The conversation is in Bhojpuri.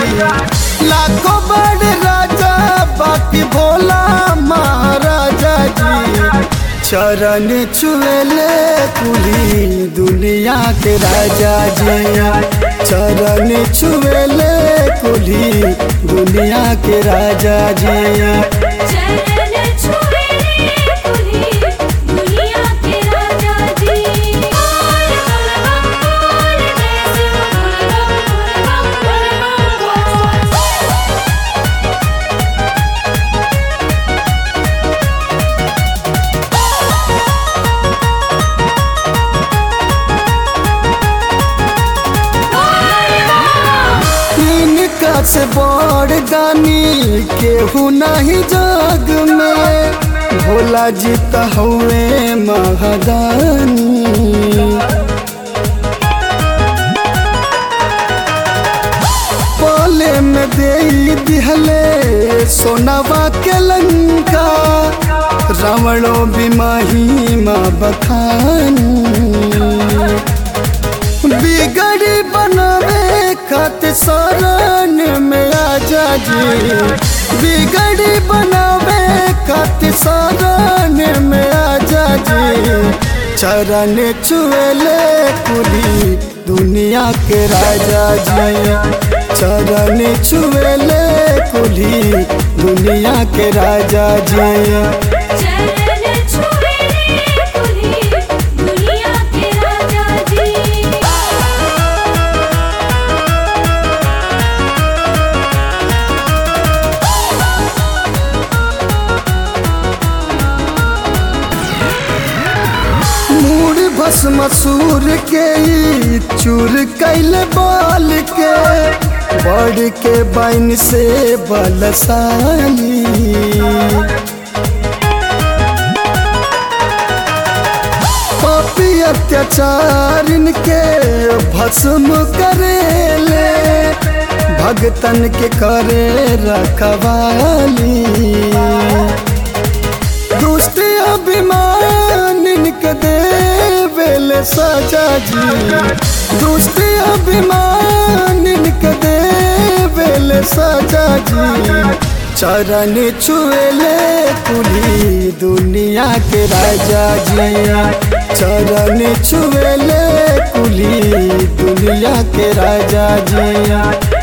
जी लाखों बड़े राजा बाकी भोला महाराजा जी चरण छुएले कुली दुनिया के राजा जी चरण छुएले कुली दुनिया के राजा जी चरण छुए कुली दुनिया के राजा जी बोल बम बोल जय शिव बोल बम बोल बम बोल इनका से बड़ दानी केहू नहीं जग में भोला जी तो हुए महादानी पले में दे दिहले सोनावा के लंका रावणो भी महिमा बखानी बिगड़ी बनावे खातिर शरण में आजा जी बिगड़ी बनावे खातिर शरण में आजा जी चरण छुएले कुली दुनिया के राजा जी चरण छुएले कुली दुनिया के राजा जी चरण छुए कुली दुनिया के राजा जी मूड भस्म सूर के ई चूर कैल बाल के बड़ के बैन से बलशाली पापी अत्याचारिन के भस्म करेले भगतन के करे रखवाली दुष्ट अभिमान के देवेल सजा जी दुष्ट अभिमान के देवेल सजा जी चरण छुएले कुली दुनिया के राजा जी चरण छुएले कुली दुनिया के राजा जी